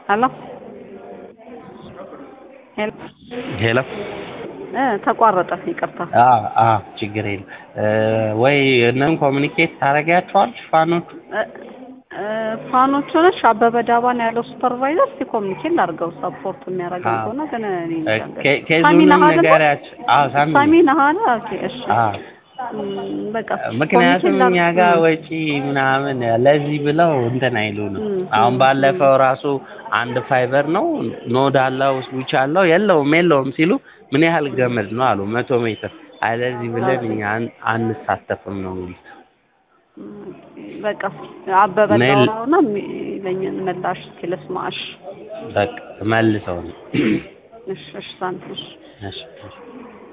ሄሎ ሄሎ ሄሎ እ ተቋረጠ ይቅርታ አ አ ችግር የለም ወይ እነን ኮሚኒኬት ታደርጊያቸዋለሽ ፋኖቹ እ እ ፋኖች ሆነሽ አበበ ዳባ ነው ያለው ሱፐርቫይዘር እስቲ ኮሚኒኬት ላድርገው ሰፖርት የሚያደርገው አዎ። ከሆነ ግን እኔ እንጃ እንግዲህ። ኬ- ሳሚ ኬዙንም ነህ አይደለ? ንገሪያቸው አዎ ሳሚ ሳሚ ነህ አይደል? ኦኬ እሺ አዎ እም፣ በቃ ምክንያቱም ኮሚኒኬት እኛ ላድርግ- ጋር እም፣ ወጪ ምናምን ለዚህ ብለው እንትን አይሉንም። እም፣ አሁን እም፣ ባለፈው ራሱ አንድ ፋይበር ነው ኖድ አለው ስዊች አለው የለውም የለውም ሲሉ ምን ያህል ገመድ ነው አሉ መቶ ሜትር አይ ለዚህ ብለን እኛ አን- አንሳተፍም ነው የሚሉት። እም፣ በቃ አበበ ሜል- ዳውራውና የሚለኝን ምላሽ እስኪ ልስማሽ። በቃ መልሰው ነው እሺ እሺ ሳሚ እሺ እሺ እሺ